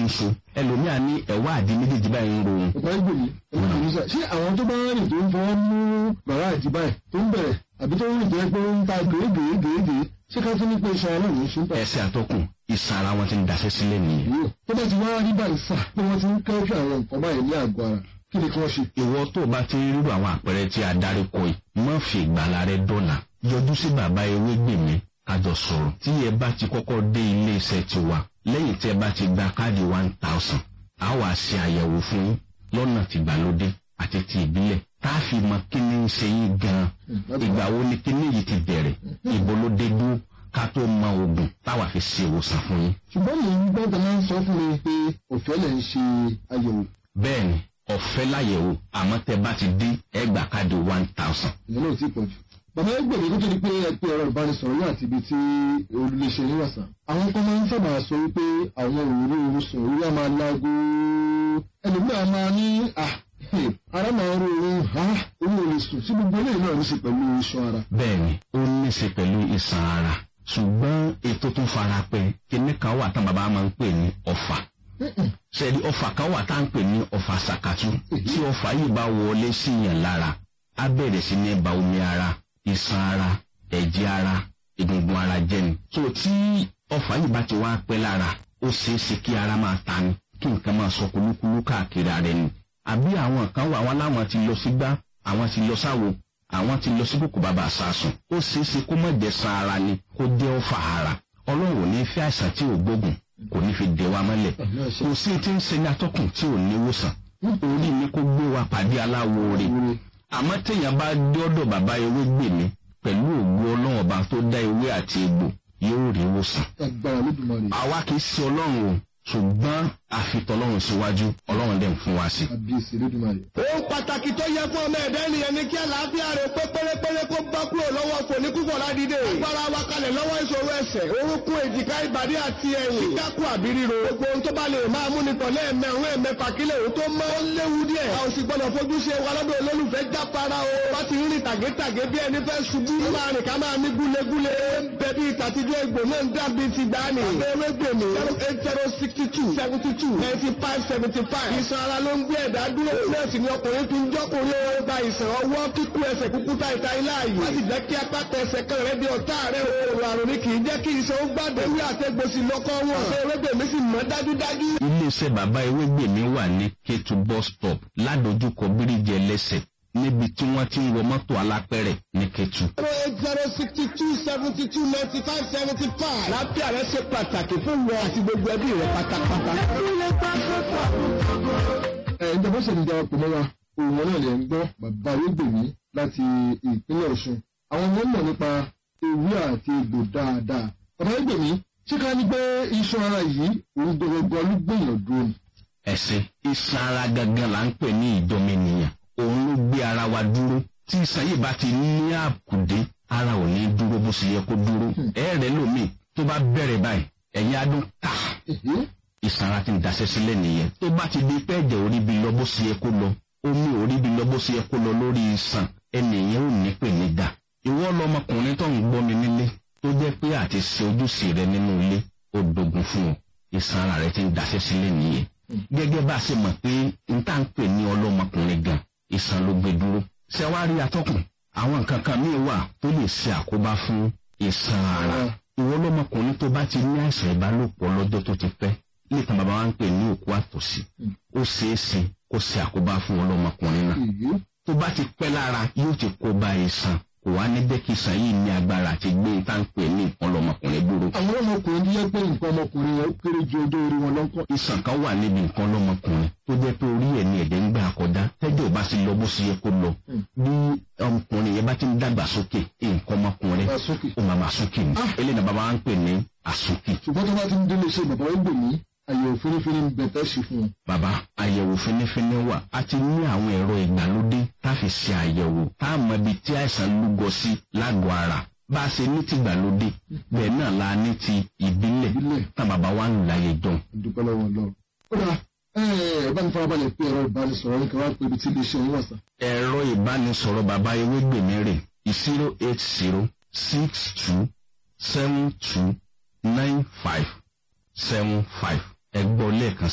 ń so ẹlòmíà ní ẹ̀wá àdí méjèèjì báyìí ń ro òun. ọ̀pọ̀ ẹgbẹ́ mi ẹ̀rọ ìlú sà ṣé àwọn tó bá rìn tó ń fọwọ́ mú bàrá àti báyìí tó ń bẹ̀rẹ̀ àbí tó ń rìn tó yẹ pé ó ń ta gèégèégèégèé ṣé ká tún ní pé iṣan ọlọ́run ń ṣúpà. ẹsẹ̀ àtọkùn ìsan ara wọn ti ń daṣẹ́ sílẹ̀ nìyẹn. yóò tó bá ti wá rí báyìí sà pé wọ́n ti ń kẹ́jú àwọn nǹkan báyìí ní àgọ́ ara kí ni kí wọ́n ṣe. ìwọ tó o bá ti rírò àwọn àpẹẹrẹ tí a darí kọ yìí má fi ìgbàlá rẹ dọ̀nà yọjú sí bàbá ewégbèmí kájọ sọ̀rọ̀ tí ẹ bá ti kọ́kọ́ dé ilé iṣẹ́ tiwa lẹ́yìn tí ẹ bá ti gba káàdì one thousand a wà ṣe àyẹ̀wò fún yín lọ́nà tìgbàlódé àti ti ìbílẹ̀ tá a fi mọ kí ni ń ṣe yín gan-an ìgbà wo ni kí ni yìí ti bẹ̀rẹ̀ ìbò ló dé dúró ká tó mọ oògùn táwa fi ṣe ìwòsàn fún yín. ṣùgbọ́n mi ń gbọ́dọ̀ máa ń sọ fún mi pé òfẹ́ lẹ̀ ń ṣe àyẹ̀wò bẹ́ẹ̀ni ọ̀fẹ́ láyẹ̀wò àmọ́ tẹ bá ti dín ẹgbà káàdì one thousand. ìyẹn náà ti pọ̀ jù. bàbá ẹgbẹ̀rún kó tó di pé ẹ pé ọ̀rọ̀ ìbánisọ̀rọ̀ yóò àti ibi tí olùléṣẹ́ yín wà sàn. àwọn kan máa ń sábà sọ wípé àwọn òru oorun sùn orí á máa láago ẹlòmíràn máa ní à ara máa ń ro oorun ha orí ò lè sùn sí gbogbo eléyìí náà ló ṣe pẹ̀lú iṣan ara. bẹ́ẹ̀ni ó ní í ṣe pẹ̀lú ìsàn ara ṣùgbọ́n ètò tó fara pẹ́ kíní kan wà tán bàbá máa ń pè ní ọ̀fà sẹ́ẹ̀dì ọ̀fà kan wà tá à ń pè ní ọ̀fà sàkàtú tí ọ̀fà yìí bá wọlé síyàn lára á bẹ̀rẹ̀ sí ní ba omi ara iṣan ara ẹ̀jẹ̀ ara egungun ara jẹ́ ni. tó tí ọ̀fà yìí bá ti wá pẹ́ lára ó ṣeé ṣe kí ara máa ta ni kí nǹkan máa sọ kúlúkúlú káàkiri ara ẹni. àbí àwọn kan wà wọn láwọn ti lọ sígbá àwọn ti lọ sáwo àwọn ti lọ sí kòkò bàbá àsásùn ó ṣeé ṣe kó má jẹ́ san ara ni kó jẹ́ ọ̀fà ara ọlọ́run ò ní fẹ́ àìsàn tí ò gbógun kò ní fi dè wa mọ́lẹ̀ kò sí ti ń ṣe ní atọ́kùn tí ò ní wòsàn orí ni kó gbé wa pàdé aláwo rè àmọ́ téèyàn bá dé ọ̀dọ̀ bàbá ewé gbè mí pẹ̀lú ògbó ọlọ́run ọba tó dá ewé àti egbò yóò rí wòsàn. agbára lódùmarè. àwa kì í ṣe ọlọ́run o ṣùgbọ́n àfitọ́lọ́run síwájú ọlọ́run dẹ̀ ń fún wa sí. àbíyèsí lódùmarè. ohun pàtàkì tó yẹ fún ọmọ ẹ̀dá ènìyàn ni kí àlàáfíà rẹ̀ pé pérépéré kó bá kúrò lọ́wọ́ fòní kúkọ̀ ládìde. agbára wa kalẹ̀ lọ́wọ́ ìṣòro ẹsẹ̀ orúnkún èjìká ìbàdí àti ẹ̀yìn. kíkákù àbí ríro. gbogbo ohun tó bá lè máa mú nìkan lẹ́ẹ̀mẹ̀rún ẹ̀mẹ́fà kílẹ̀ òun tó mọ́ ó léwu díẹ̀. a ò sì gbọ́dọ̀ fojú ṣe wa lọ́dọ̀ olólùfẹ́ jápara o. wá ti rìn tàgétàgé bí ẹni fẹ́ ṣubú. ó máa rìn ká máa mí gúlegúle. bẹ̀bí ìtàtijọ́ egbò náà ń dàbí ti gbani. abẹ́rẹ́ gbèmí zero eight zero sixty two seventy two ninety five seventy five. ìsan ara ló ń gbé ẹ̀dá dúró. nọ́ọ̀sì ni ọkùnrin fi ń jọ́kùnrin ó gba ìsàn ọwọ́ kíkú ẹsẹ̀ kúkú ta ìta ilá yìí. wọ́n sì jẹ́ kí apáta ẹsẹ̀ kan rẹ̀ di ọ̀tá rẹ̀ o. òrò àrùn ni kì í jẹ́ kí iṣan ó gbàdé. ewé àtẹ̀gbòsì lọ́kọ́ wọn. abẹ́rẹ́ gbèmí sì mọ́ dájúdájú. iléeṣẹ́ bàbá ewégbèmí wà ní kétu bus stop ládojúkọ bíríjì ẹlẹ́sẹ̀ níbi tí wọ́n ti ń wọ mọ́tò alápẹ̀rẹ̀ ní kétu. zero eight zero sixty two seventy two ninety five seventy five. lábẹ́ rẹ̀ ṣe pàtàkì fún wọn àti gbogbo ẹbí rẹ̀ pátápátá. ẹ ǹjẹ́ bó ṣe ń darapọ̀ mọ́ wa òun náà lè ń gbọ́ bàbá arúgbèmí láti ìpínlẹ̀ ọ̀ṣun àwọn ọmọ mọ̀ nípa ewé àti egbò dáadáa bàbá arúgbèmí ṣé ká ní pé iṣan ara yìí òun gbọgbọgbọ ló gbìyànjú dúró ni. ẹ̀sìn iṣan ara gangan là ń pè ní ìdọ́mẹnìyàn òun ló gbé ara wa dúró tí iṣan yìí bá ti ní àkùdé ara ò ní dúró bó ṣe yẹ kó dúró ẹ̀ẹ́rẹ́ lómi tó bá bẹ̀rẹ̀ báyìí ẹ̀yìn adùn ká iṣan ara ti ń daṣẹ́ sílẹ̀ nìyẹn tó bá ti di pé ẹ̀jẹ̀ orí bi lọ bó ṣe yẹ kó lọ omi orí bi lọ bó ṣe yẹ kó lọ lórí iṣan ẹnìyẹn ò ní pè ní dà ìwọ lọmọkùnrin tó ń gbọ́ mi nílé tó jẹ́ pé àti ṣe ojúṣe rẹ nínú ilé ó dogun fún ọ iṣan ara rẹ ti ń daṣẹ́ sílẹ̀ nìyẹn gẹ́gẹ́ bá a ṣe mọ̀ pé n tá ń pè ní ọlọ́mọkùnrin gan iṣan ló gbé dúró ṣé wàá rí atọ́kùn àwọn nǹkan kan míì wà tó lè ṣe àkóbá fún iṣan ara ìwọ lọmọkùnrin tó bá ti ní àìsàn ìbálòpọ̀ lọ́jọ́ tó ti pẹ́ nítan bàbá wa ń pè ní òkú àtòsí ó ṣeé ṣe kó ṣe àkóbá fún ọlọ́mọkùnrin náà tó bá ti pẹ́ lára yóò ti kó bá iṣan kò wá ní jẹ́ kí iṣan yìí ní agbára àti gbé tá ń pè ní nǹkan lọ́mọkùnrin dúró. àwọn ọmọkùnrin tó yẹ pé nǹkan ọmọkùnrin yẹn ó kéré ju ọjọ́ orí wọn lọ́kọ̀. iṣan kan wà níbi nǹkan lọ́mọkùnrin tó jẹ́ pé orí ẹ̀ ní ẹ̀jẹ̀ ń gbà kọjá tẹ́jọ́ bá sì lọ bó ṣe yẹ kó lọ bí ọmọkùnrin yẹn bá ti ń dàgbà sókè nǹkan ọmọkùnrin ó máa máa sókè ní eléyìí náà bàbá wa ń pè ní àsókè. ṣùgbọ́n tó bá ti ń délé iṣẹ́ bàbá wọn gbèmí àyẹ̀wò fínífíní ń bẹ̀ tẹ́ ṣe fún un. bàbá àyẹ̀wò fínífíní wà a ti ní àwọn ẹ̀rọ ìgbàlódé tá a fi ṣe àyẹ̀wò tá a mọ ibi tí àìsàn lúgọ sí lágọ̀ọ́ ara bá a ṣe ní ti ìgbàlódé bẹ́ẹ̀ náà la ní ti ìbílẹ̀ tá bàbá wa ń láyé jọ. dúpẹ́ lọ́wọ́ lọ. ó dà ẹ bá mi farabalẹ̀ pé ẹ̀rọ ìbánisọ̀rọ̀ ní káwá pé ibi tí iléeṣẹ́ yín wà sá. ẹ̀rọ ìbánisọ̀rọ̀ bàbá ewégbèmí rè zero eight zero six two seven two nine five seven five ẹgbọ́ lẹ́ẹ̀kan